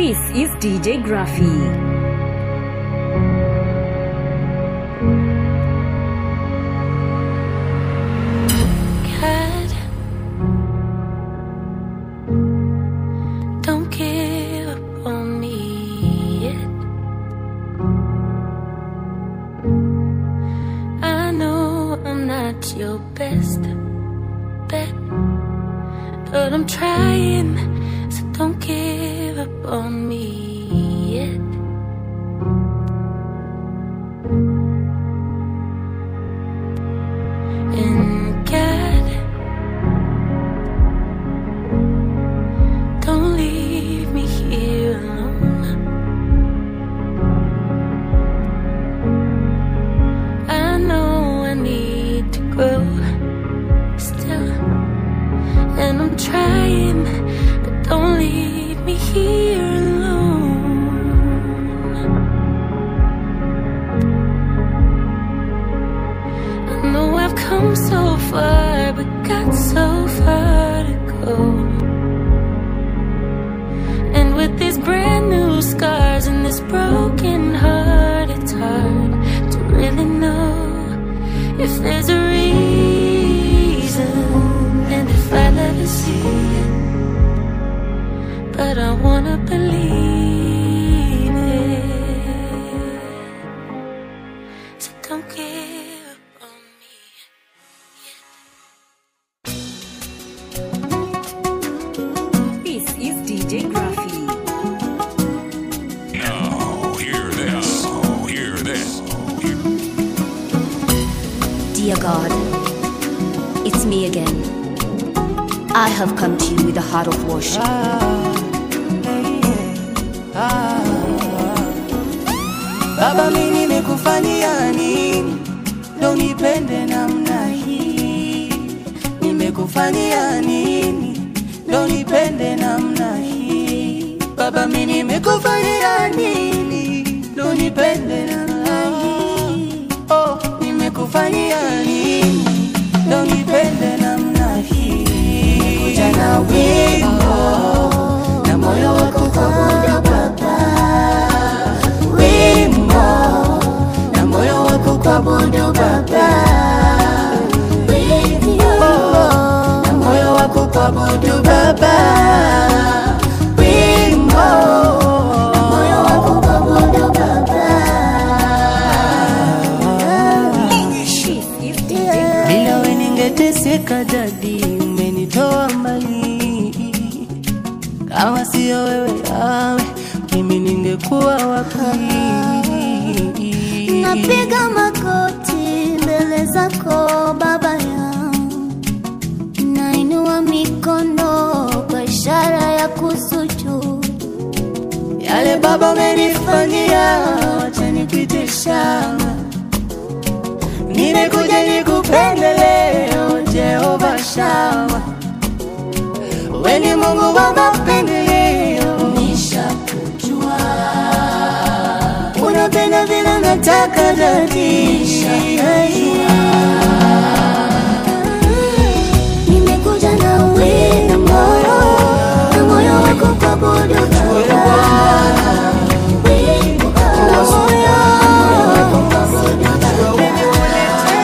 This is DJ Graffy. God, don't give up on me yet. I know I'm not your best bet, but I'm trying, so don't give up on me yet. And God, don't leave me here alone. I know I need to grow still, and I'm trying, but don't leave me here alone. I know I've come so far, but got so far to go. And with these brand new scars and this broken heart, it's hard to really know if there's a reason and if I'll ever see it. But I wanna believe it. So don't give up on me. This is DJ Graffy. Now, hear this. Hear this. Dear God, it's me again. I have come to you with a heart of worship. Baba, mimi nimekufanyia nini ndo nipende namna hii? Nimekufanyia nini ndo nipende namna hii? Baba, mimi nimekufanyia nini ndo nipende namna hii? Oh, nimekufanyia nini ndo nipende namna hii? Nimekuja na wimbo na moyo wako kuabudu Baba wimbo na moyo wako kuabudu Baba, wimbo na moyo wako kuabudu Baba, wimbo na moyo wako kuabudu Baba. This is DJ Bila we ningeteseka dadi, umenitoa mbali. Kama sio wewe yawe, mimi ningekuwa wapi? Napiga magoti mbele zako Baba yangu, nainua mikono kwa ishara ya kusujudu. Yale Baba umenifanyia, wacha nikuite shamba. Nimekuja nikupende leo, Jehova Shama. Wewe ni Mungu wa mapendeleo, nishakujua. Unapenda vile nataka dadi, Nimekuja na wimbo na moyo wako kuabudu Baba. Wimbo na moyo wako kuabudu Baba.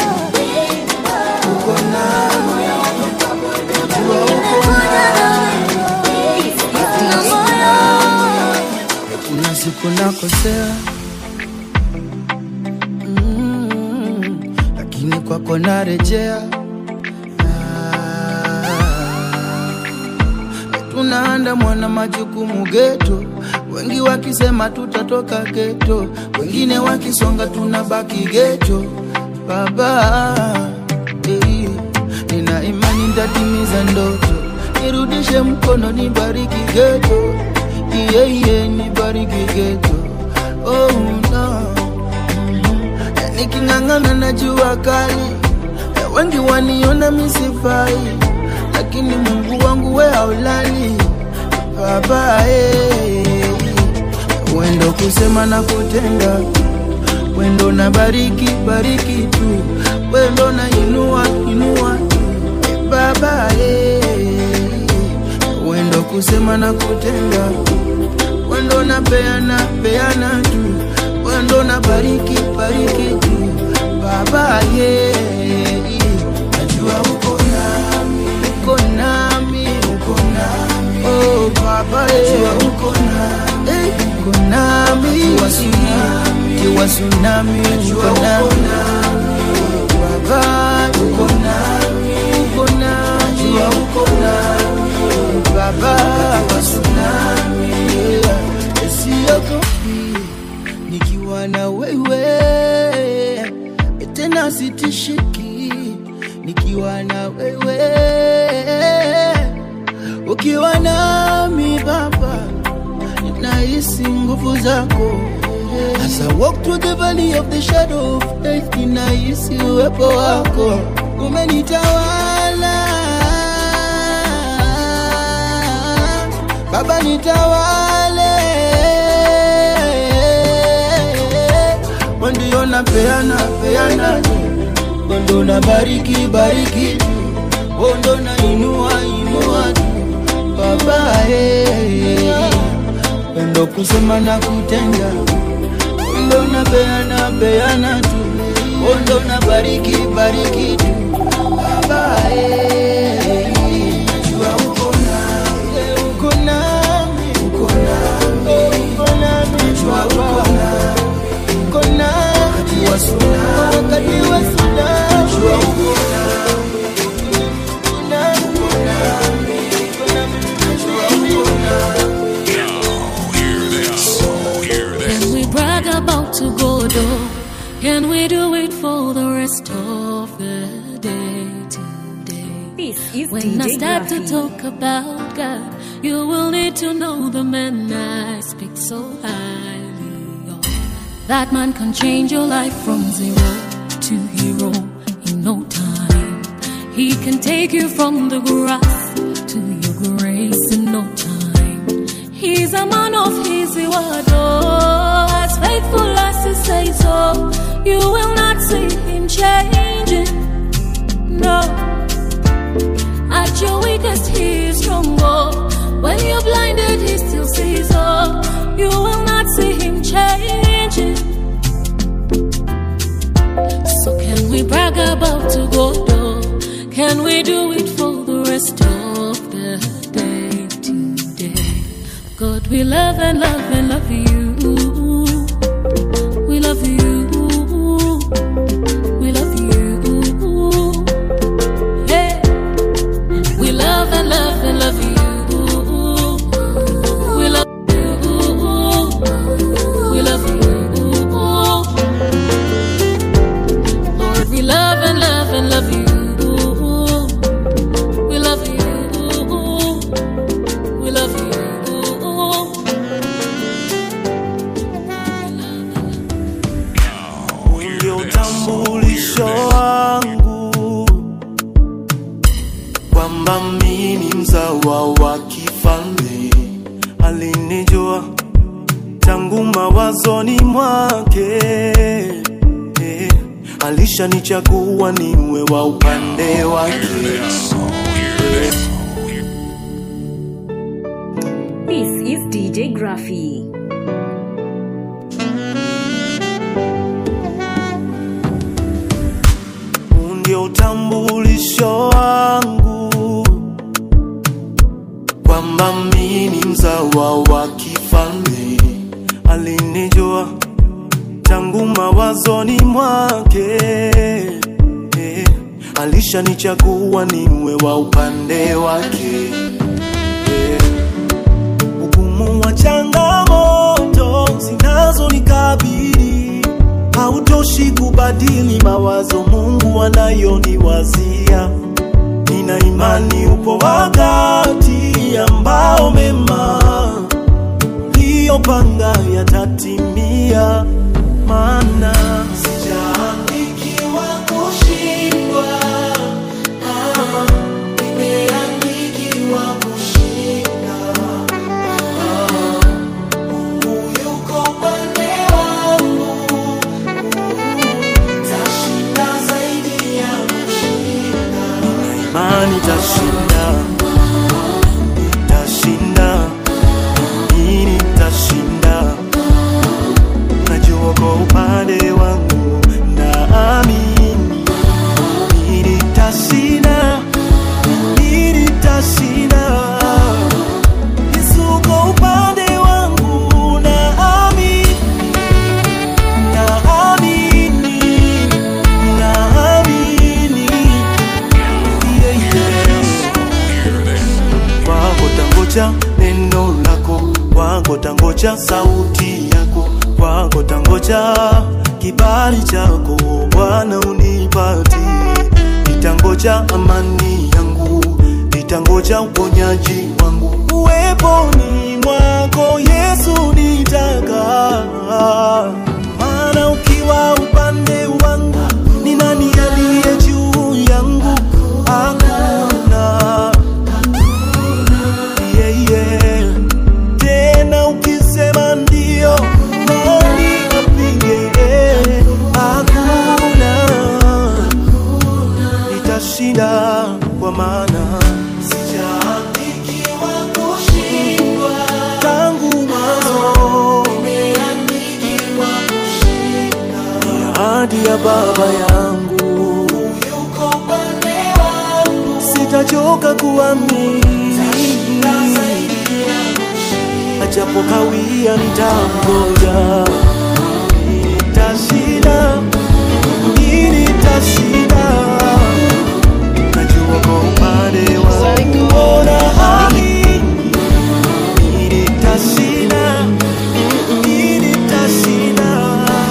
Nimekuja na wimbo na moyo kuna siku nakosea mm, lakini kwako narejea Ah, tunaandamwa na majukumu geto, wengi wakisema tutatoka geto, wengine wakisonga tunabaki geto. Baba eh, nina imani ntatimiza ndoto, nirudishe mkono, nibariki geto, yeah, yeah, nibariki geto. Oh, no. Na niking'ang'ana na jua kali, na wengi waniona misifai, lakini Mungu wangu we haulali Baba eh, wendo kusema na kutenda, wendo na bariki bariki tu, wendo na inua inua tu Eh, Baba eh, wendo kusema na kutenda wendo na peana peana tu wendo na bariki bariki tu baba ye najua uko nami uko nami uko nami oh baba ye najua uko nami eh, uko nami kiwa tsunami kiwa tsunami uko nami baba uko nami uko nami najua uko nami baba kiwa tsunami yeah. siogopi nikiwa na wewe tena sitishiki nikiwa na wewe ukiwa nami baba nahisi nguvu zako As I walk through the valley of the shadow of death, ninahisi uwepo wako umenitawala Baba nitawale, ndio napeana peana, ndo na bariki bariki, ndo na inua inua, Baba eh, ndo kusema na kutenda, ndo na peana peana tu, ndo na bariki bariki tu, Baba eh, najua uko nami, uko nami, uko nami, uko nami, najua uko nami uko nami wakati wa tsunami najua uko nami uko nami uko nami najua uko nami Now, hear this. Hear this. Can we brag about to go though? Can we do it for the rest of the day today? This is When I DJ start to Graphy. talk about God, you will need to know the man I speak so highly of. That man can change your life from zero to hero in no time. He can take you from the grass to your grace in no time. He's a man of his word, oh, as faithful as he says so. You will not see him changing, no. At your weakest, he is stronger. When you're blinded, he still sees. Oh, you will not see him changing. So can we brag about to go though? Can we do it for the rest of the day today? God, we love and love and love you. We love you. We love you. Hey. We love and love and love you. We love you. We love you. Lord, we love and love and love you. We love you. We love you. Now, hear ndio this. utambulisho Hear this. wangu kwamba mimi mzawa wa kifalme alinijua tangu mawazoni mwake eh, alishanichagua niwe wa upande wake This. Hear this. This is DJ Graphy. Huu ndio utambulisho wangu kwamba mimi mzawa wa kifalme alinijua tangu mawazoni mwake eh, alishanichagua niwe wa upande wake eh, ugumu wa changamoto zinazonikabili hautoshi kubadili mawazo Mungu anayoniwazia. Nina imani upo wakati ambao mema uliyopanga yatatimia, maana sijaandikiwa kushindwa, ah, nimeandikiwa kushinda. Mungu yuko upande wangu, tashinda zaidi ya kushinda. Nina imani tashinda. tangoja neno lako kwako tangoja sauti yako kwako tangoja kibali chako bwana unipati nitangoja amani yangu nitangoja uponyaji wangu uweponi mwako yesu nitaka maana ukiwa upande wangu ni nani aliye juu yangu hakuna yeah, yeah. tena ukisema ndio nani apinge hakuna nitashinda kwa maana sijaandikiwa kushindwa tangu mwanzo nimeandikiwa kushinda ahadi ya baba yangu yuko upande wangu sitachoka kuamini ajapo kawia nitangoja nitashinda nitashinda najua kwa upande wangu ona hali nitashinda nitashinda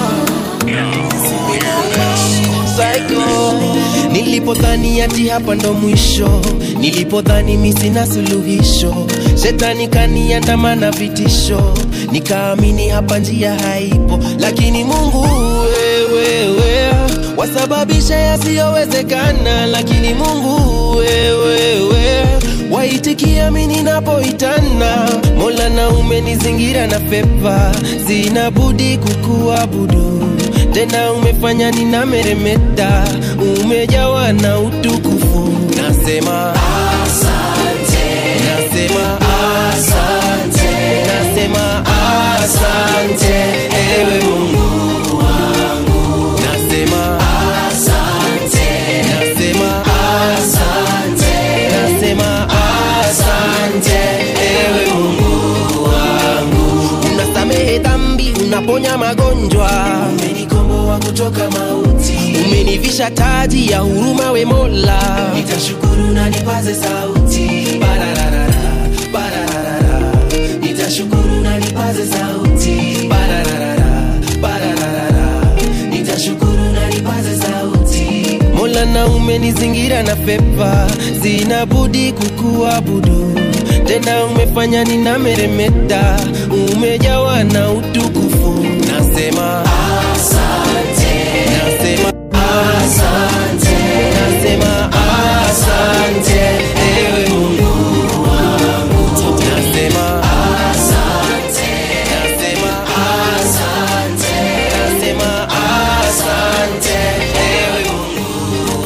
nilipodhani ati hapa ndo mwisho nilipodhani mi sina suluhisho shetani kaniandamana vitisho nikaamini hapa njia haipo lakini mungu wewewe wasababisha yasiyowezekana lakini mungu wewewe waitikia mi ninapoitana mola na umenizingira na pepa zinabudi kukuabudu tena umefanya ninameremeta umejawa na utukufu nasema asante nasema asante nasema asante ewe mungu wangu nasema asante nasema asante nasema asante ewe mungu wangu unasamehe dhambi unaponya magonjwa umenikomboa kutoka mauti umenivisha taji ya huruma we mola nitashukuru na nipaze sauti Bararara, bararara. nitashukuru na nipaze sauti Bararara, bararara. nitashukuru na nipaze sauti mola na umenizingira na pepa zinabudi kukuabudu tena umefanya ninameremeta umejawa na utukufu nasema asante nasema asante nasema asante ewe mungu wangu nasema asante nasema asante nasema asante ewe mungu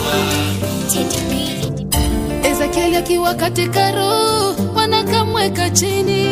Ezekieli akiwa katika roho, wanakamweka chini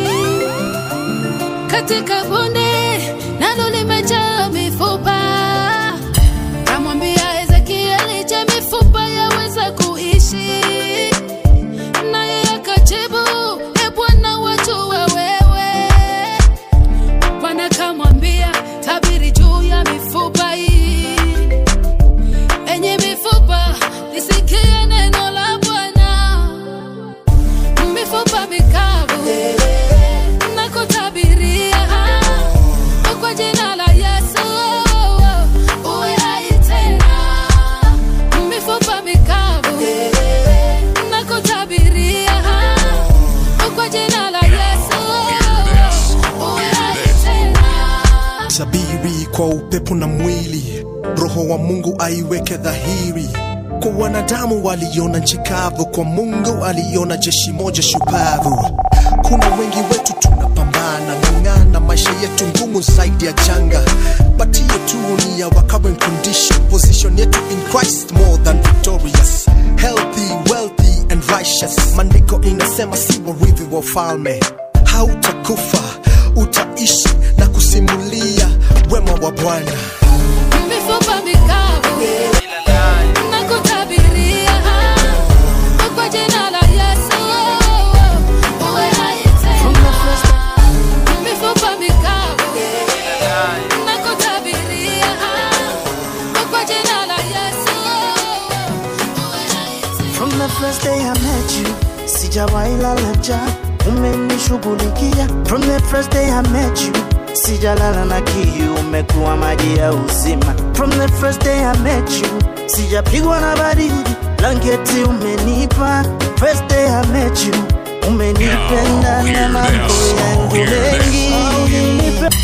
katika bonde, nalo limejaa mifupa. Kamwambia Ezekieli, je, mifupa yaweza kuishi? Naye akajibu, e Bwana, wajua wewe. Bwana kamwambia, tabiri juu ya mifupa hii enye mifupa lisikie neno la Bwana. Mifupa mikavu na kutabiria kwa jina la Yesu uwe hai tena. Mifupa mikavu na kutabiria kwa jina la Yesu uwe hai tena. sabiri kwa upepo na mwili roho wa mungu aiweke dhahiri kwa wanadamu waliona nchi kavu kwa mungu aliona jeshi moja shupavu kuna wengi wetu tunapambana ng'ang'ana maisha yetu ngumu zaidi ya janga but hiyo tu ni ya our current condition position yetu in christ more than victorious healthy wealthy and righteous maandiko inasema si warithi wa ufalme hautakufa utaishi na kusimulia wema wa bwana mifupa mikavu na kutabiria kwa jina la Yesu uwe hai tena. Mifupa mikavu na kutabiria kwa jina la Yesu uwe hai tena. From the first day I met you, sijawahi lala njaa. umenishughulikia from the first day I met you sijalala na kiu umekuwa maji ya uzima from the first day I met you sijapigwa na baridi blanketi umenipa first day I met you umenipenda na mambo yangu mengi Nipe-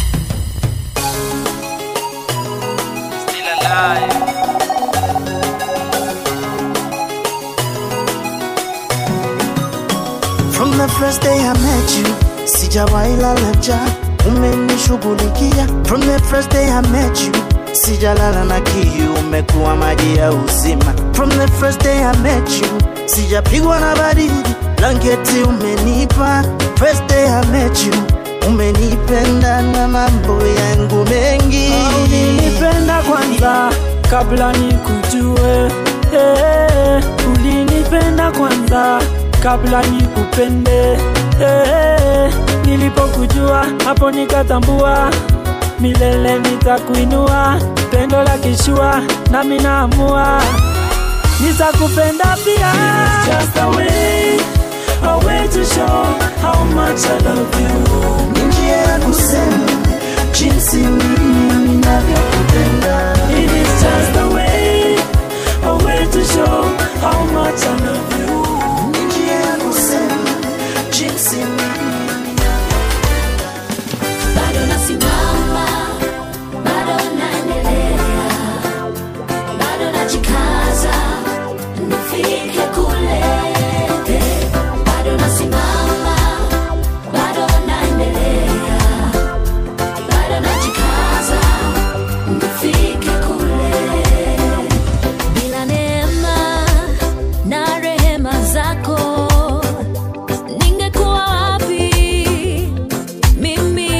From the first day I met you, sijawahi lala njaa, umenishughulikia. From the first day I met you, sijalala na kiu, umekuwa maji ya uzima. From the first day I met you, sijapigwa na baridi, blanketi umenipa. First day I met you, umenipenda na mambo yangu mengi. ulinipenda kwanza kabla nikujue eh, ulinipenda kwanza kabla nikupende eh, nilipokujua hapo nikatambua milele nitakuinua pendo la kishua nami naamua nitakupenda pia Just a way, a way to show how much I love you. Ni njia ya kusema jinsi mimi ninavyokupenda. It is just a way, a way to show how much I love you. Ni njia ya kusema jinsi mimi bado nasimama, bado naendelea, bado najikaza nifike kule. Bado nasimama, bado naendelea, bado najikaza nifike kule. Bila neema na rehema zako ningekuwa wapi? mimi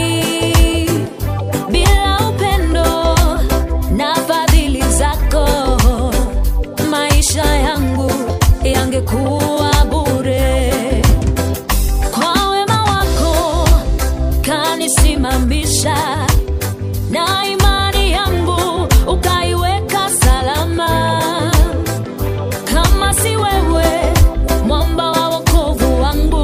bila upendo na fadhili zako maisha yangu yangekuwa bure kwa wema wako kanisimamisha na imani yangu ukaiweka salama kama si wewe mwamba wa wokovu wangu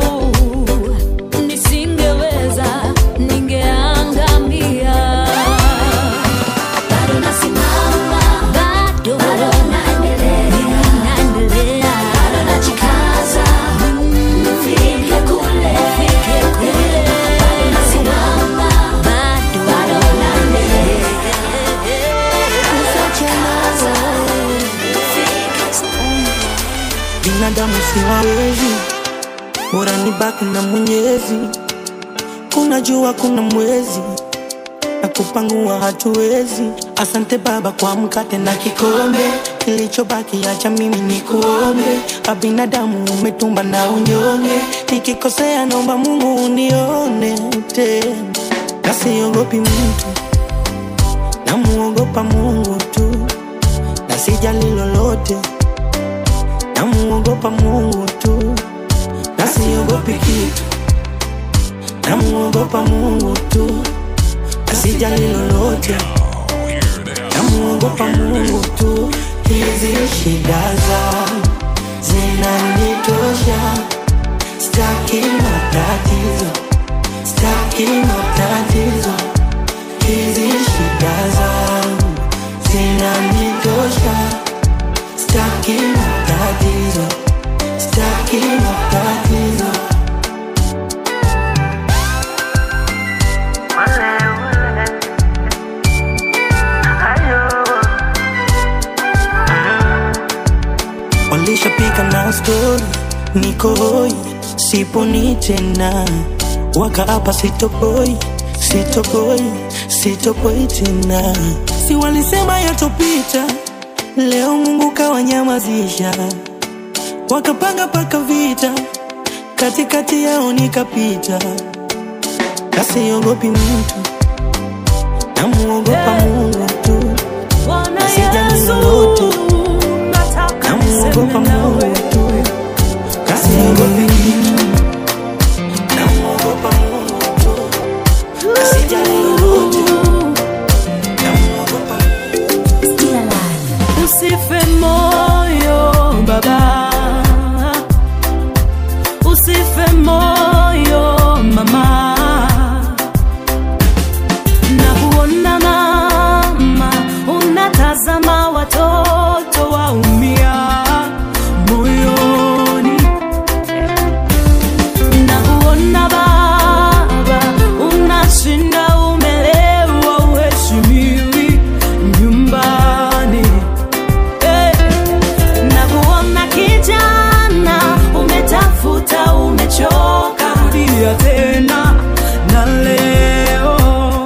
nisingeweza ningeangamia bado nasimama bado bado naendelea naendelea bado najikaza nifike kule nifike kule bado nasimama bado bado naendelea najikaza nifike binadamu siwawezi, bora nibaki na Mwenyezi. Kuna jua, kuna mwezi na kupangua hatuwezi. Asante Baba kwa mkate na kikombe, kilichobaki acha mimi ni kuombe. Abinadamu umetumba na unyonge, nikikosea naomba Mungu unione tena, na siogopi mtu, namuogopa Mungu tu, na sijali lolote namuogopa Mungu tu, na siogopi kitu, namuogopa Mungu tu, na sijali lolote, namuogopa Mungu tu. Hizi shida zangu zinanitosha, staki matatizo, staki matatizo. Hizi shida zangu zinanitosha Staki matatizo, staki matatizo. Walishapika na stori, niko hoi, siponi tena, wakaapa sitopoi, sitopoi, sitopoi tena. Si walisema yatopita, Leo Mungu kawanyamazisha, wakapanga paka vita, katikati yao nikapita, nasiogopi mtu, namuogopa Mungu tu, na sijali lolote, namuogopa Mungu tu, na siogopi mtu, namuogopa Mungu tu, na sijali lolote, namuogopa Usife moyo baba, usife moyo tena na leo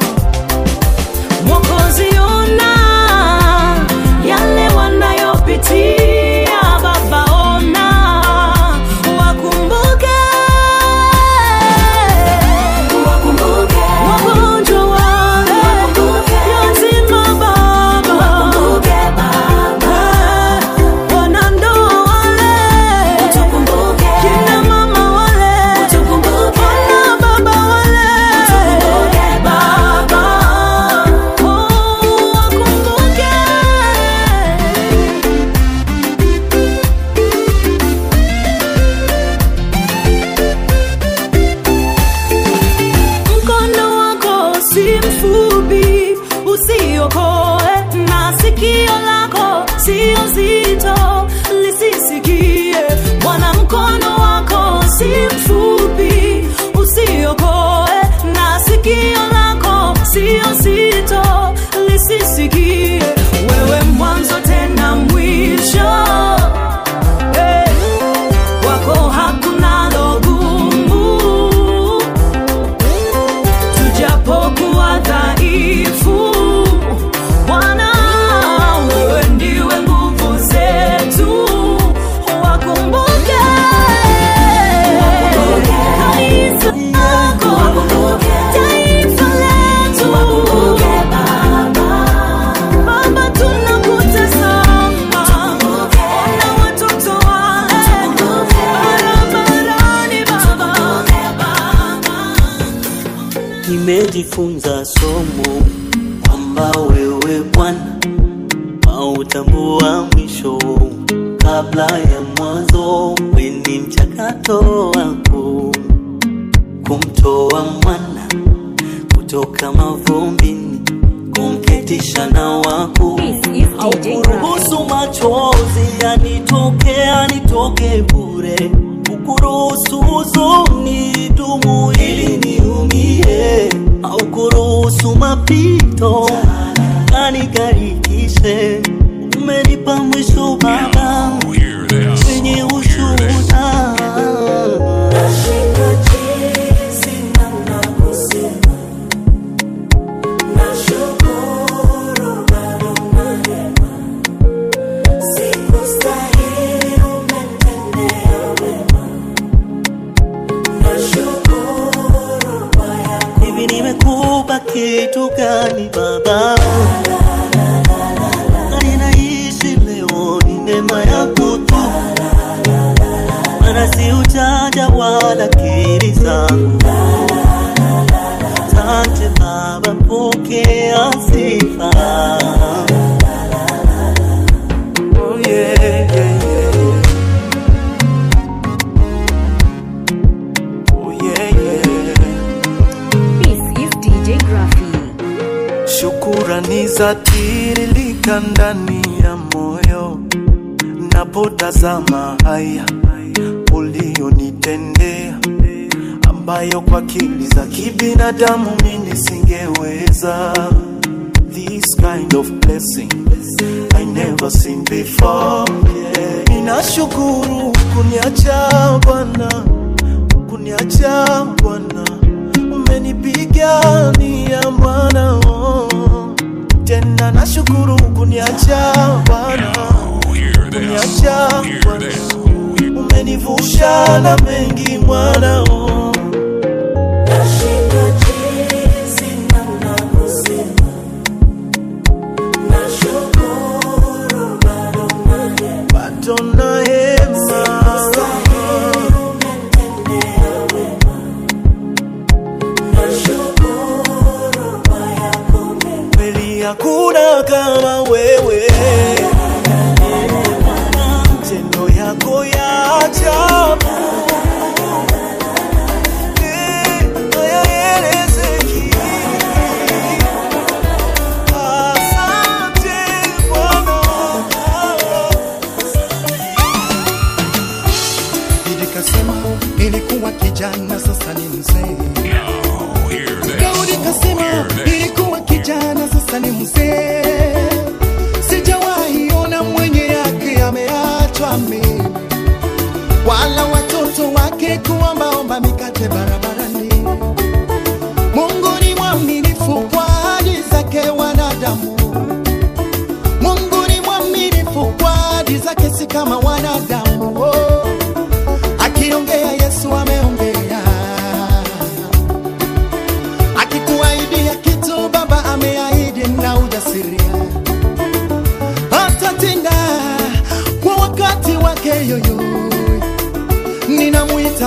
Mwokozi ona yale wanayopitia Baba ona wakumbuke wakumbuke wagonjwa wale yatima Baba wakumbuke Baba wanandoa wale utukumbuke kina mama wale utukumbuke wana baba wale utukumbuke Baba oh wakumbuke mkono wako si mfupi usiokoe na sikio lako sio zito lisisikie bwana mkono wako si mfupi usiokoe na sikio lako sio zito lisisikie wewe mwanzo tena mwisho hey. kwako hakuna logumu tujapokuwa dhaifu Bwana, wewe ndiwe nguvu zetu, wakumbuke kanisa lako, taifa letu. Baba, tunakutazama, ona watoto wale barabarani, Baba. nimejifunza somo kwamba wewe Bwana hautambua mwisho kabla ya mwanzo. Weni mchakato wako kumtoa mwana kutoka mavumbini, kumketisha na wako, haukuruhusu machozi yanitoke yanitoke bure, ukuruhusu huzuni dumu ili niumie, haukuruhusu mapito kanigarikishe. Umenipa mwisho Baba wenye ushuhuda. Nashindwa jinsi namna kusema. Nashukuru bado unahema. Sikustahili umetendea wema. Nashukuru kwa yako Hivi nimekupa kitu gani Baba? Na ninaishi leo ni neema yako tu, maana si ujanja wala akili zangu. Asante Baba, pokea sifa. Oh, yeah, yeah, yeah. Oh, yeah, yeah. This is DJ Graffy. Shukurani za tiririka ndani ya moyo napotazama haya ulionitendea, ambayo kwa akili za kibinadamu mimi singeweza. This kind of blessing I never seen before. Yeah. Ninashukuru kuniacha Bwana, kuniacha Bwana, umenipigania Bwana oh. Tena nashukuru kuniacha Bwana, kuniacha Bwana, umenivusha na mengi Bwana oh. Nashindwa jinsi namna kusema. Nashukuru bado unahema. Bado nahema. Sikustahili umetendea wema. Nashukuru kwa yako mema. kweli hakuna kama wewe, matendo yako ya ajabu Eh, hayaelezeki. Asante Bwana. Nikasema nilikuwa kijana sasa ni mzee. Daudi kasema nilikuwa kijana sasa ni mzee. Sijawahi ona mwenye yake ameachwa mimi, wala watoto wake kuombaomba mikate barabarani.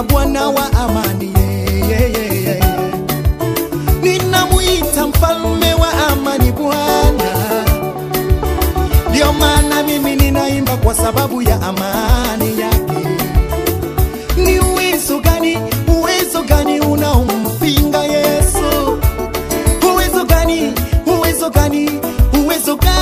ninamuita Bwana wa amani, yeah, yeah, yeah, yeah. ninamuita mfalme wa amani Bwana. Ndio maana mimi ninaimba kwa sababu ya amani yake. Ni uwezo gani, uwezo gani unaompinga Yesu? Uwezo gani, uwezo gani, uwezo gani?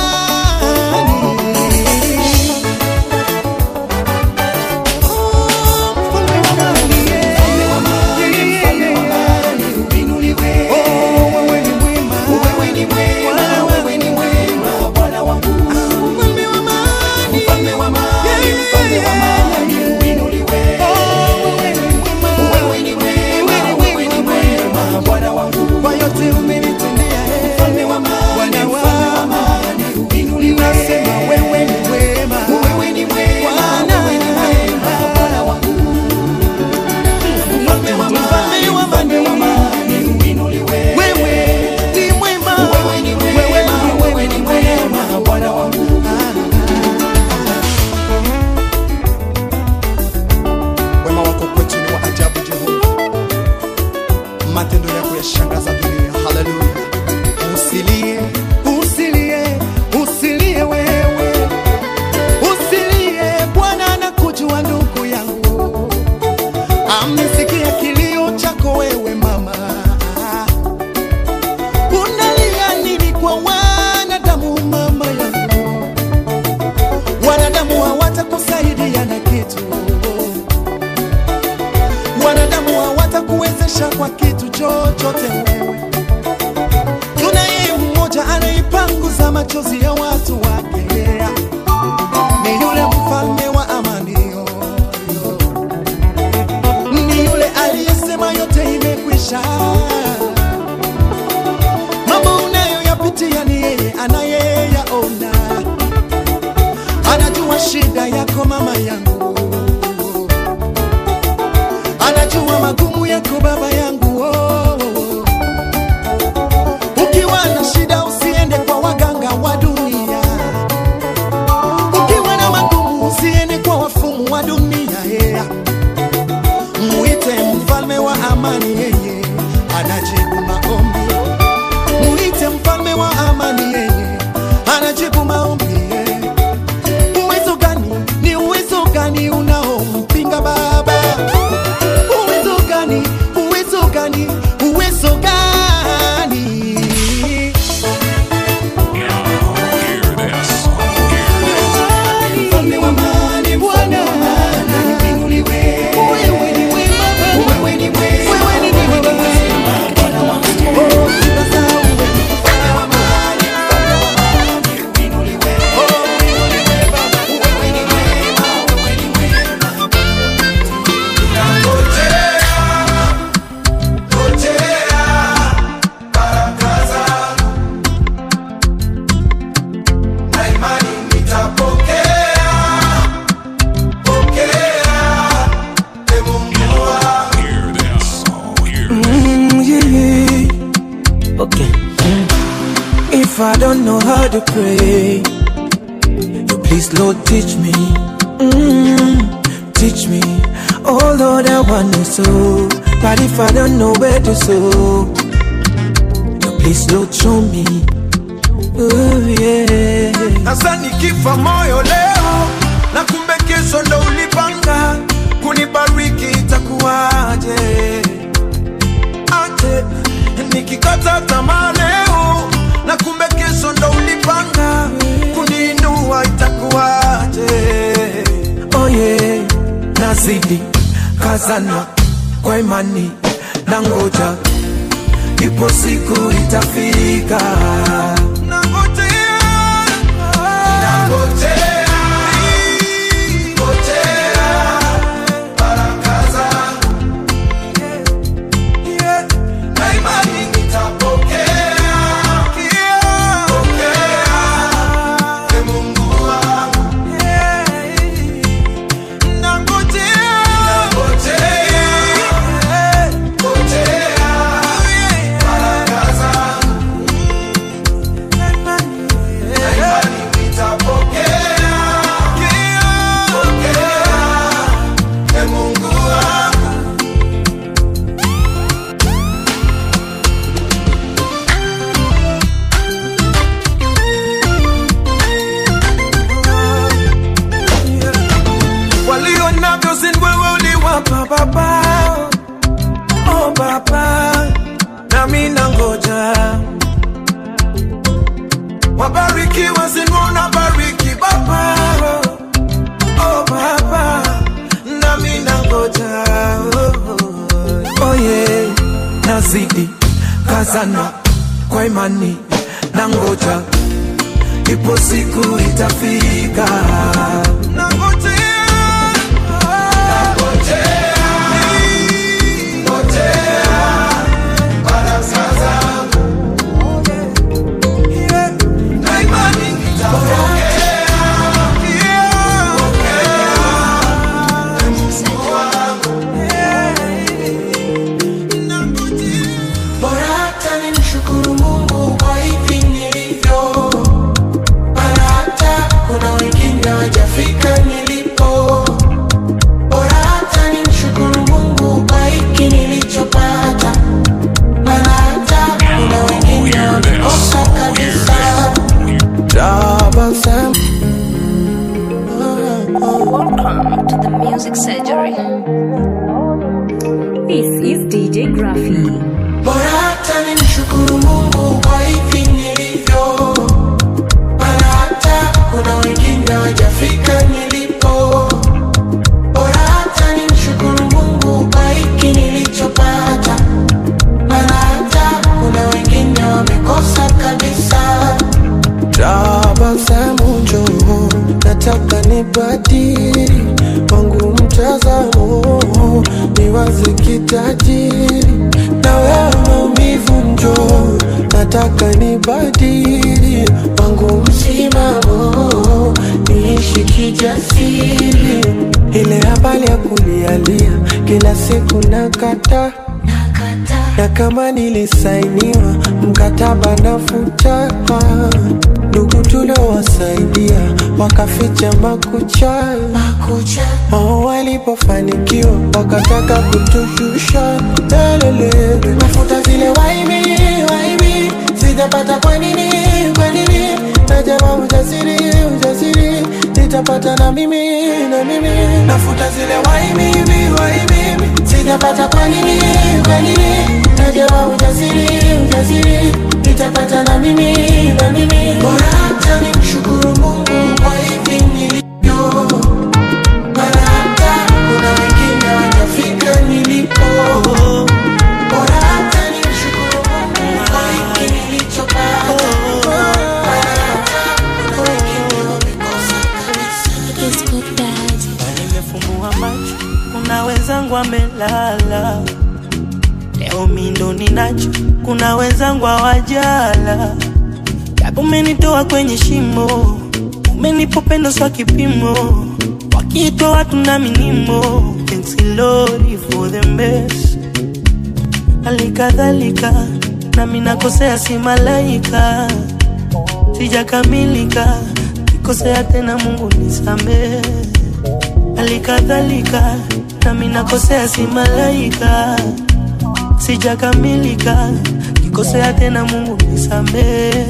Kwa yote umenitendea, eh. Bwana wangu, nasema wewe ni wema. Bwana. Mfalme wa amani. Wewe ni mwema. Wewe ni mwema. Bwana wangu. Wema wako kwetu ni wa ajabu, Jehova matendo yako yashangaza dunia. Haleluya! Usilie, usilie, usilie wewe, usilie. Bwana anakujua ndugu yangu, amesikia kilio chako wewe mama. Unalia nini kwa wanadamu mama yangu? Wanadamu hawatakusaidia na kitu wanadamu hawatakuwezesha kwa kitu chochote wewe. Tunaye mmoja anaipanguza machozi ya watu wake, ni yule mfalme wa amani, yo, yo. ni yule aliyesema yote imekwisha. Mambo unayoyapitia ni yeye anayeyaona, anajua shida yako mama yangu anajua magumu yako baba yangu oh, oh, oh. ukiwa na shida usiende kwa waganga wa dunia ukiwa na magumu usiende kwa wafumu wa dunia yeah. muite mfalme wa amani yeye anajibu maombi muite mfalme wa amani yeye anajibu maombi yeah. uwezo gani ni uwezo gani unaompinga baba uwezo gani uwezo gani uwezo gani Mfalme wa amani, Bwana. Wewe ni wema. Wewe ni wema. Wewe ni wema. Bwana wangu. Oh, sifa za uwe. Mfalme wa amani, mfalme wa amani. Uinuliwe. Oh, uinuliwe Baba. Wewe ni wema. Wewe ni wema. Mm, yeah, yeah. Okay. Mm. If I don't know how to pray, you please, Lord, teach me. Mm, teach me. Oh Lord, I want to sow, but if I don't know where to sow, you please, Lord, show me. Oh yeah. Sasa nikifa moyo leo na kumbe kesho ndo ulipanga kunibariki itakuwaje? Aje nikikata tamaa leo na kumbe kesho ndo ulipanga kuniinua itakuwaje? Oh yeah. Nazidi kazana kwa imani na ngoja, ipo siku itafika. nikiwa sinuna bariki baba oh baba nami nangoja oh, oh yeah. nazidi kazana kwa imani na ngoja ipo siku itafika Bora hata nimshukuru Mungu kwa hivi nilivyo, maana hata kuna wengine hawajafika nilipo. Bora hata nimshukuru Mungu kwa hiki nilichopata, maana hata kuna wengine wamekosa kabisa. tabasamu Welcome to the music surgery. This is DJ Graffy. Bora hata nimshukuru Mungu kwa hivi nilivyo, maana hata kuna wengine hawajafika nilipo. Bora hata nimshukuru Mungu kwa hiki nilichopata, maana hata kuna wengine wamekosa kabisa. tabasamu njoo nataka nibadili wangu mtazamo niwaze kitajiri na wewe maumivu njoo nataka nibadili wangu msimamo niishi kijasiri ile habari ya kulialia kila siku nakata na kama nilisainiwa mkataba nafuta ndugu tuliowasaidia wakaficha makucha oh, walipofanikiwa wakataka kutushusha lelele nafuta zile waibi waibi sijapata kwa nini kwa nini najama ujasiri ujasiri nitapata na mimi na mimi nafuta zile waibi waibi sijapata kwa nini kwa nini najama ujasiri ujasiri nitapata na mimi na mimi Bora hata nimshukuru Mungu kwa hivi nilivyo, maana hata kuna wengine hawajafika nilipo. Bora hata nimshukuru Mungu kwa hiki nilichopata, maana hata kuna wengine wamekosa nimefumbua macho, kuna wenzangu amelala. Leo mi ndo ninacho, kuna wenzangu hawajala. Japo umenitoa kwenye shimo, umenipa upendo swa kipimo, wakiitwa watu na minimo. Thanks Lord for the best. Halikadhalika nami nakosea, si malaika, sijakamilika, kikosea tena, Mungu nisamehe halikadhalika nami nakosea, si malaika, sijakamilika, kikosea tena, Mungu nisamehe.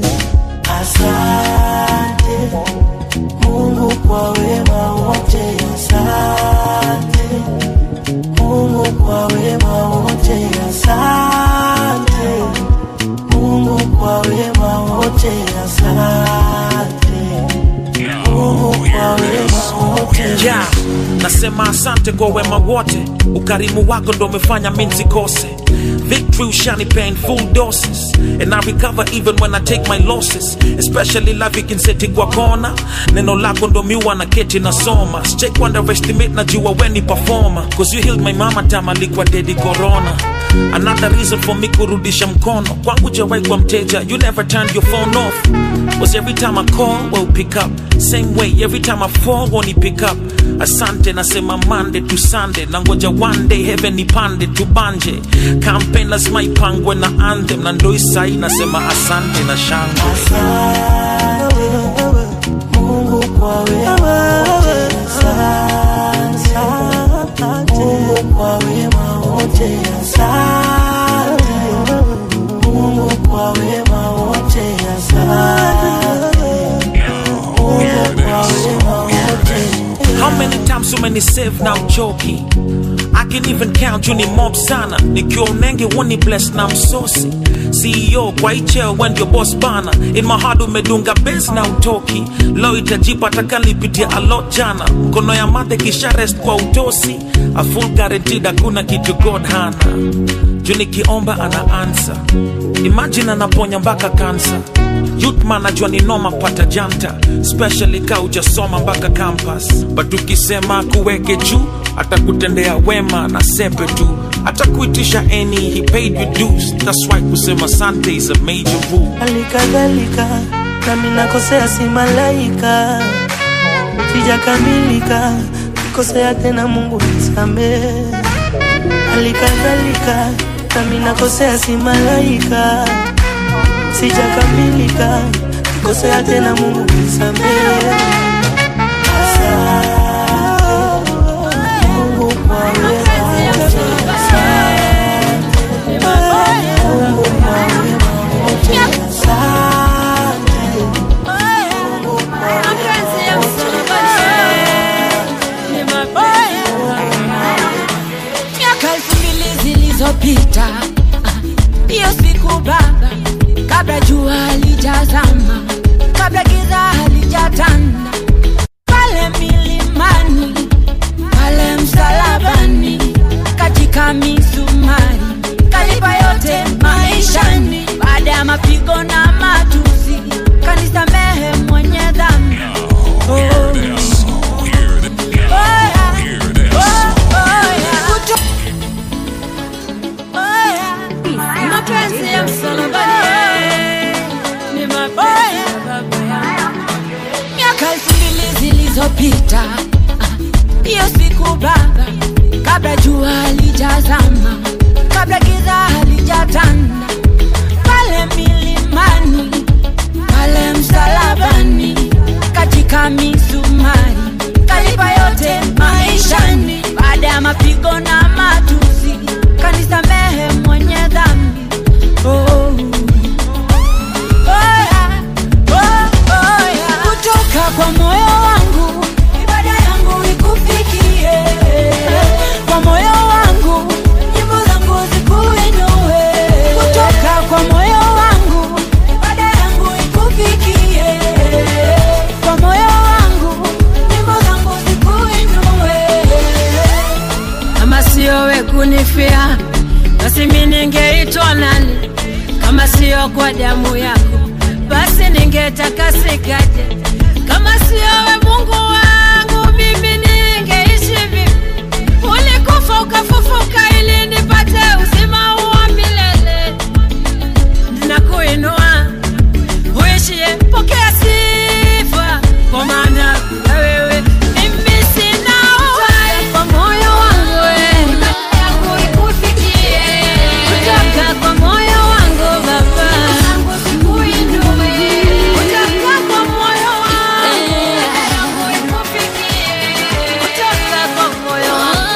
Asante Mungu kwa wema wote, asante Mungu kwa wema wote, asante Mungu kwa wema wote, asante Mungu kwa wema wote. yeah. nasema asante kwa wema wote ukarimu wako ndo umefanya mi nsikose victory ushanipea in full doses and i recover even when i take my losses especially life ikinseti kwa kona neno lako ndo miwa na keti nasoma sijai underestimate najua weni performer cause you healed my mama time alikuwa dedi corona another reason for me kurudisha mkono kwangu jawai kwa mteja you never turned your phone off was every time i call well pick up same way every time i fall won't pick up asante nasema mande to sunday na ngoja one day heaven ipande tubanje campaign lazima ipangwe na anthem na ndo isai nasema asante na shangwe Mungu kwa wema wote, asante. Mungu kwa wema wote, asante. Mungu kwa wema wote, asante. Mungu kwa wema wote. How many times umeni save na uchoki I can even count you ni mob sana nikiwa unenge woni bless na msosi CEO kwa icheo when your boss bana in my heart umedunga base na utoki lo itajipa takalipitia a lot jana mkono ya mate kisha rest kwa utosi a full guaranteed hakuna kitu God hana juu nikiomba ana answer imagine anaponya mpaka kansa youth man najua ni noma pata janta specially ka ujasoma mpaka campus but ukisema kuweke juu atakutendea wema na sepe tu atakuitisha any he paid you dues that's why kusema sante is a major rule halikadhalika nami nakosea si malaika sijakamilika kikosea tena mungu nisamehe halikadhalika nami nakosea si malaika sijakamilika kikosea tena mungu nisamehe Asante, Mungu kwa wema wote. Asante, Mungu kwa wema wote. Asante, Mungu kwa wema miaka elfu mbili zilizopita hiyo siku baba kabla jua halijazama kabla giza halijatanda pale milimani pale msalabani katika misumari kalipa yote maishani baada ya mapigo na matusi kanisamehe mwenye dhambi oh. Oya, oya. Kuto- Oya, mapenzi ya msalabani ni mabaya baba yangu. miaka elfu mbili zilizopita ah, hiyo siku baba kabla jua halijazama kabla giza halijatanda pale milimani pale msalabani katika misumari kalipa yote maishani baada ya mapigo na matusi kanisamehe mwenye dhambi oh. Oya, oh, oya. kutoka kwa moyo wangu ibada yangu ikufikie kwa moyo wangu nyimbo zangu zikuinue kutoka kwa moyo wangu ibada yangu ikufikie kwa moyo wangu nyimbo zangu zikuinue kama sio we kunifia basi mi ningeitwa nani kama sio kwa damu yako basi ningetakasikaje kama sio we mungu wangu mimi ningeishi vipi ulikufa ukafufuka ili nipate uzima wa milele ninakuinua uishie pokea sifa kwa maana bila wewe mimi sina uhai kwa moyo wangu wewe kutoka kwa moyo wangu baba kutoka kwa moyo wangu kutoka kwa moyo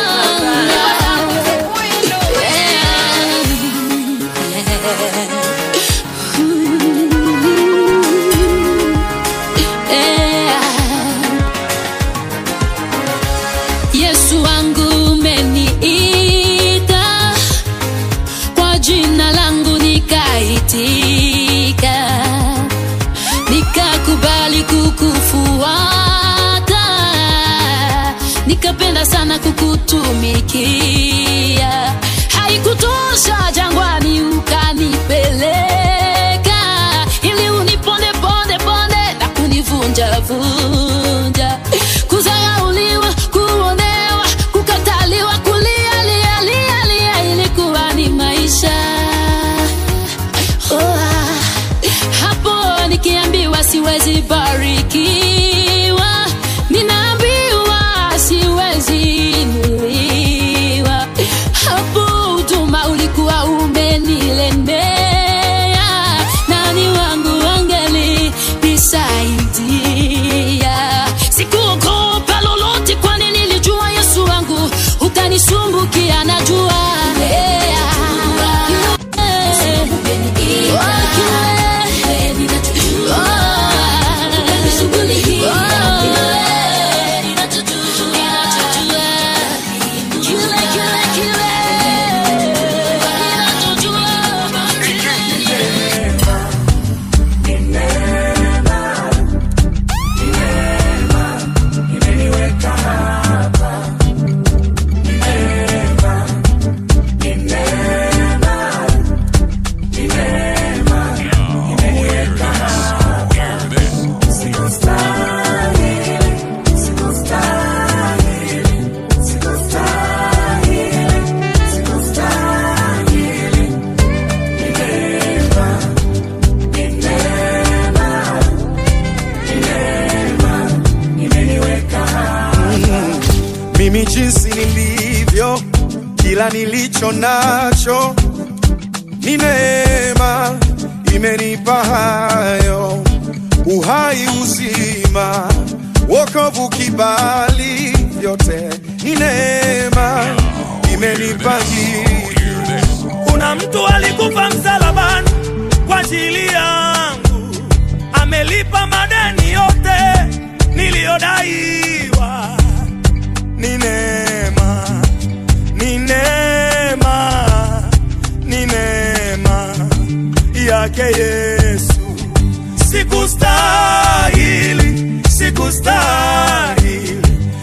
Yesu wangu umeniita kwa jina langu nikaitika, nikakubali kukufuata, nikapenda sana kukutumikia. Haikutosha jangwani ukanipeleka, ili uniponde ponde ponde na kunivunja vunja, kudharauliwa, kuonewa, kukataliwa, kulia lia lia lia, ilikuwa ni maisha oh, ah. hapo nikiambiwa siwezi barikiwa, ninaambiwa siwezi inuliwa. Hapo huduma ulikuwa umenilemea, nani wangu angeli nisaidia? Sikuogopa lolote, kwani nilijua Yesu wangu utanisumbukia, najua yeah. nilicho nacho ni neema imenipa hayo uhai uzima wokovu kibali vyote ni neema imenipa hii kuna mtu alikufa msalabani kwa ajili yangu amelipa madeni yote niliyodaiwa ni neema ni neema ni neema yake yesu sikustahili sikustahili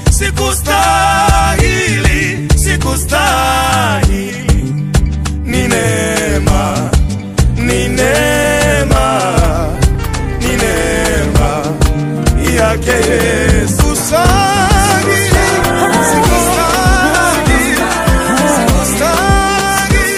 sikustahili sikustahili ni neema ni neema ni neema yake yesu Sikustahili, sikustahili, sikustahili,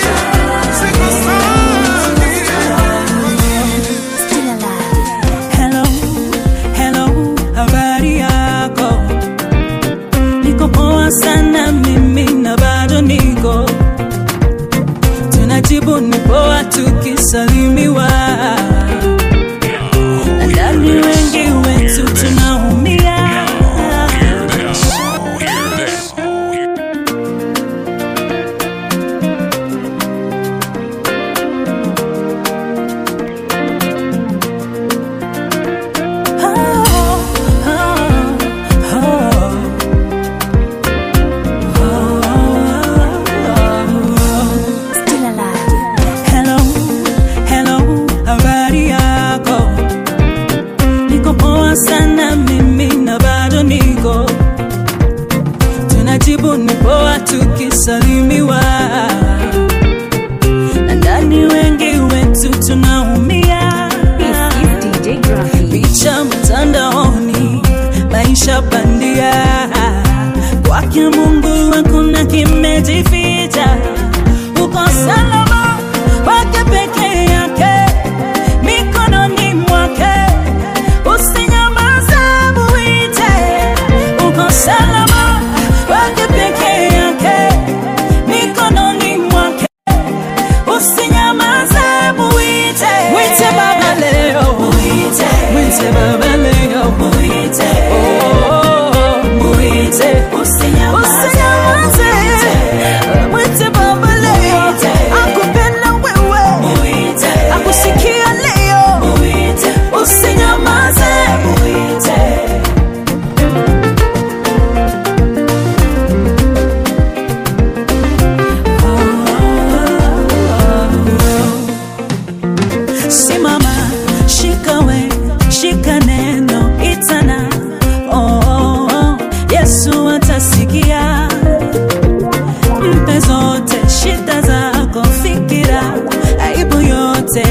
Hello, hello, habari yako? Niko poa sana mimi na bado niko tunajibu ni poa tukisalimiwa ndani wengi wetu tunaumia Hello, hello, habari yako? Niko poa sana mimi na bado niko tunajibu ni poa tukisalimiwa na ndani wengi wetu tunaumia picha mtandaoni maisha bandia kwake mungu hakuna kimejificha uko salama wake peke yake mikononi mwake usinyamaze muite uko salama wake peke yake mikononi mwake usinyamaze muite mwite baba leo muite mwite baba leo muite oh muite usinyamaze mwite baba leo akupenda wewe muite akusikia leo muite usinyamaze muite simama shikawe shika neno itana oh, oh, oh. yesu atasikia mpe zote shida zako fikira aibu yote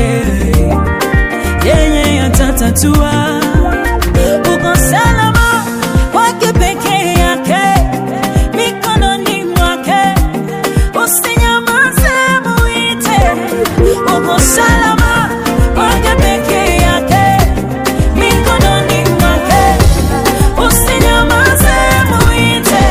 yeye atatatua uko salama kwake peke yake mikononi mwake usinyamaze muite uko salama kwake peke yake mikononi mwake usinyamaze muite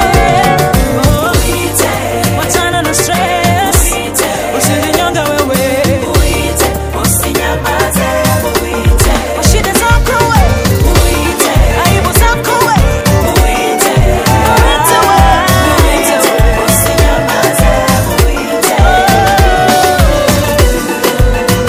muite wachana na stress usijinyonge wewe muite usinyamaze muite shida zako wewe muite aibu zako wewe muite muite wewe muite usinyamaze muite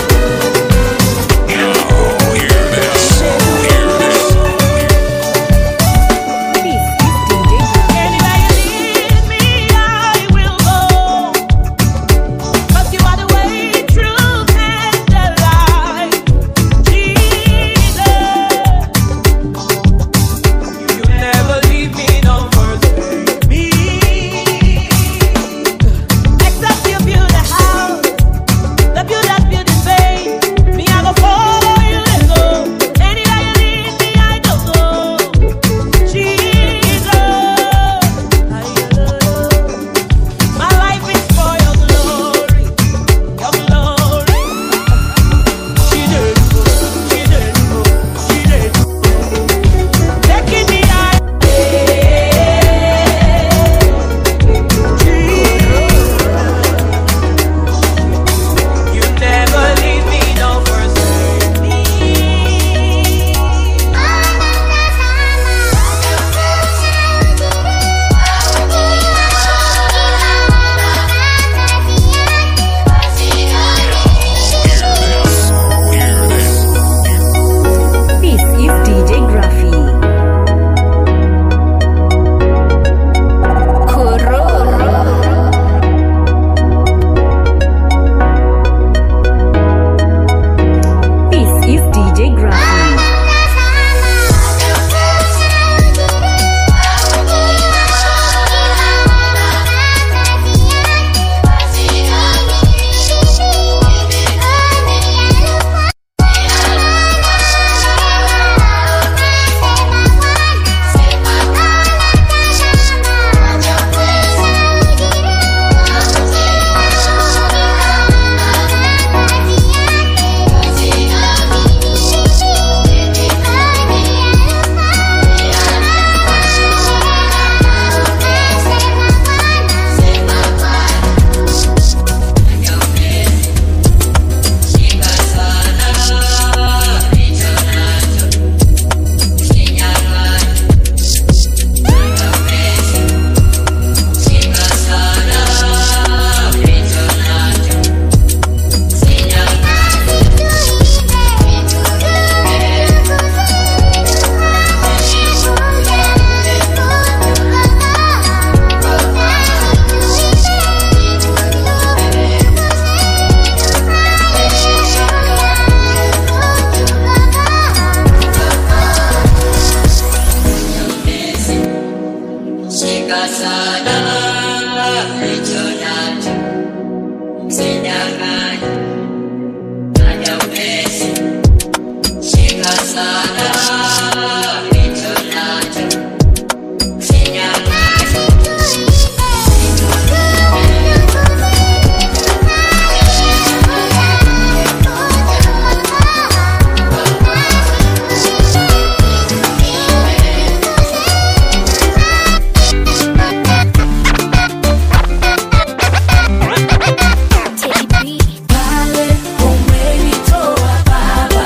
Pale umenitoa Baba,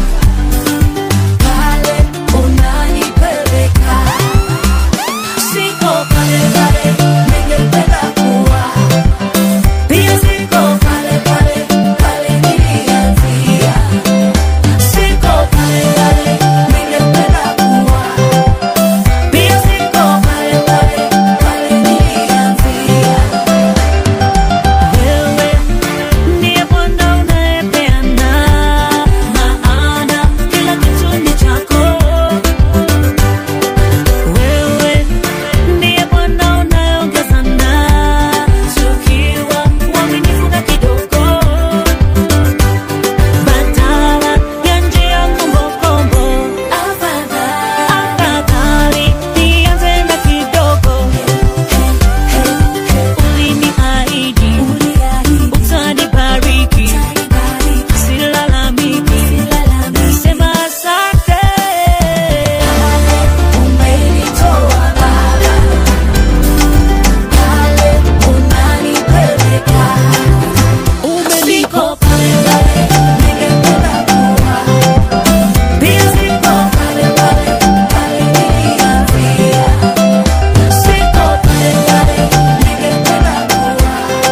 pale unanipeleka, siko pale pale ningependa kuwa, pia siko pale pale pale nilianzia, siko pale pale ningependa kuwa, pia siko pale pale pale nilianzia. Wewe ndiye Bwana unayepeana maana kila kitu ni chako. Wewe ndiye Bwana unayeongezana tukiwa waaminifu na kidogo, badala ya njia kombokombo. Afadhali nianze na kidogo. Uliniahidi utanibariki, silalamiki, sema asante. Umenitoa Baba, pale unanipeleka, siko pale pale ningependa kuwa, pia siko pale pale pale nilianzia, siko pale pale ningependa kuwa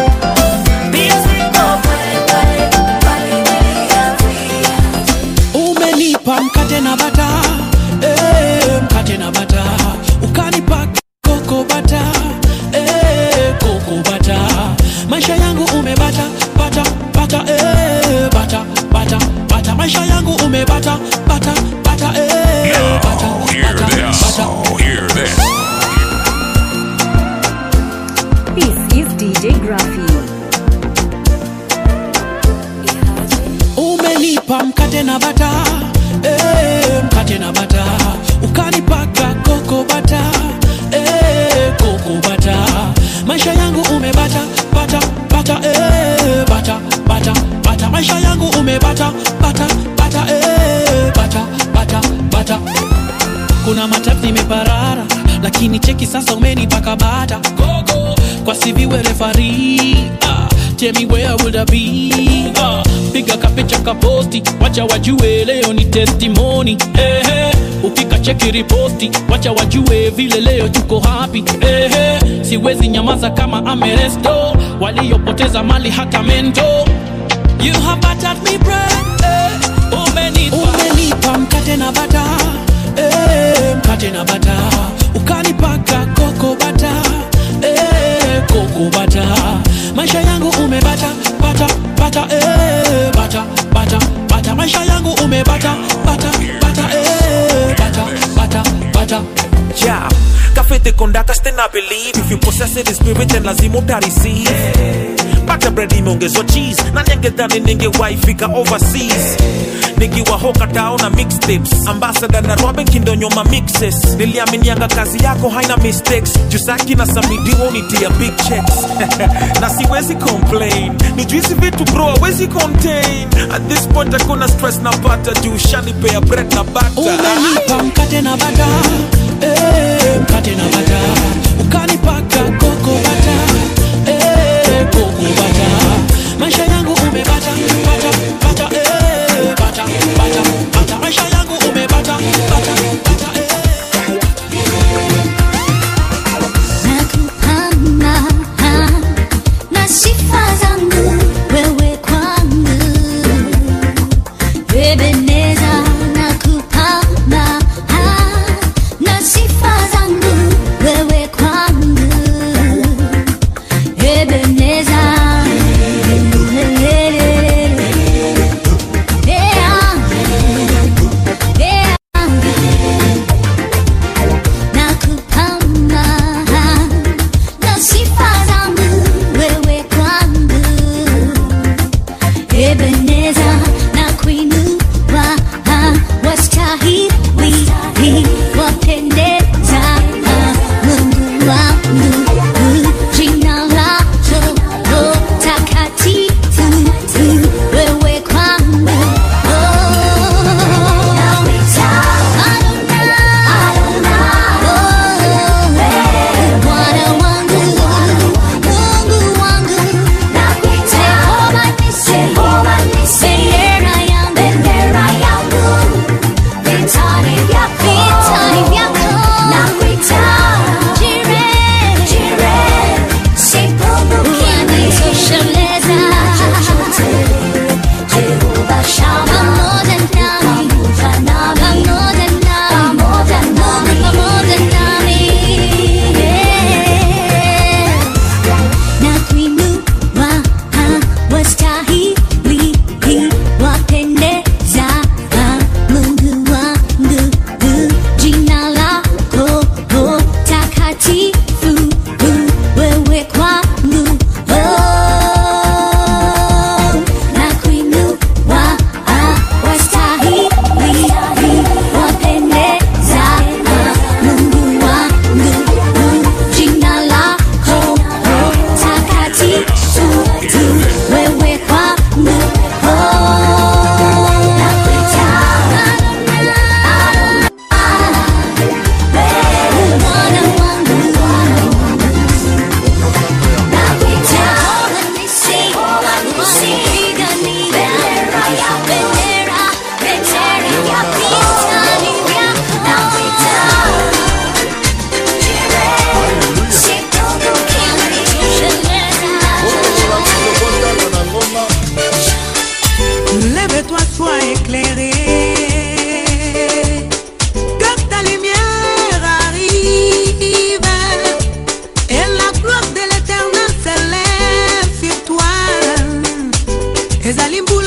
umenipa mkate na bata eh, mkate na bata ukanipa koko bata eh, koko bata maisha yangu umebata bata bata eh, bata bata bata maisha yangu umebata bata bata eh, bata Hear this. Oh, hear this. This is DJ Graffy. umenipa mkate na bata eh, mkate na bata ukanipaka koko bata eh, koko bata maisha yangu umebata bata bata eh, bata bata bata maisha yangu umebata bata bata eh, bata bata bata kuna matatu nimeparara lakini cheki sasa umenipaka bata gogo kwa siviwe refari ah, tell me where would I be ah, piga kapicha kaposti wacha wajue leo ni testimony eh, eh, upika cheki riposti wacha wajue vile leo tuko happy eh, eh, siwezi nyamaza kama ameresto waliopoteza mali hata mento you have battered me bread eh, umenipa, umenipa mkate na bata eh, mkate na bata ukanipaka koko bata eh, koko bata maisha yangu umebata bata bata eh, bata bata bata maisha yangu umebata bata bata eh, bata bata bata Yeah, kafete kondaka stand I believe if you possess it in spirit then lazima uta receive Bata bread imeongezwa cheese na ningedhani ningewaifika overseas nikiwa hoka tao na mixtapes ambassador na Robin kindonyoma mixes niliaminianga kazi yako haina mistakes jusaki na samidiwo nitia big checks na siwezi complain ni juizi vitu bro hawezi contain at this point hakuna stress na pata juu shanipea bread na bata umenipa mkate na bata eh, mkate na bata ukanipaka koko bata eh, koko bata maisha yangu umebata bata bata eh, bata bata bata maisha yangu umebata bata bata Nakupanda na sifa zangu wewe kwangu Ebeneza nakupanda na sifa zangu wewe kwangu Ebeneza Ebeneza na kuinua wastahili wapendeza Mungu wangu jina lako takatifu wewe kwangu Bwana wangu Mungu wangu Jehova nisi bendera yangu bendera yangu vitani vyako vitani vyako nakuita jire jire sipunguki unanitosheleza Jehova Shama pamoja nami pamoja nami pamoja nami pamoja nami yeah na kuinua wastahili wapendeza Mungu wangu jina lako takatifu wewe kwangu na kuinua wastahili wapendeza Mungu wangu jina lako takatifu wewe kwangu Lève-toi, sois éclairé. Que ta lumière arrive. Et la gloire de l'éternel s'élève sur toi. ezali mbula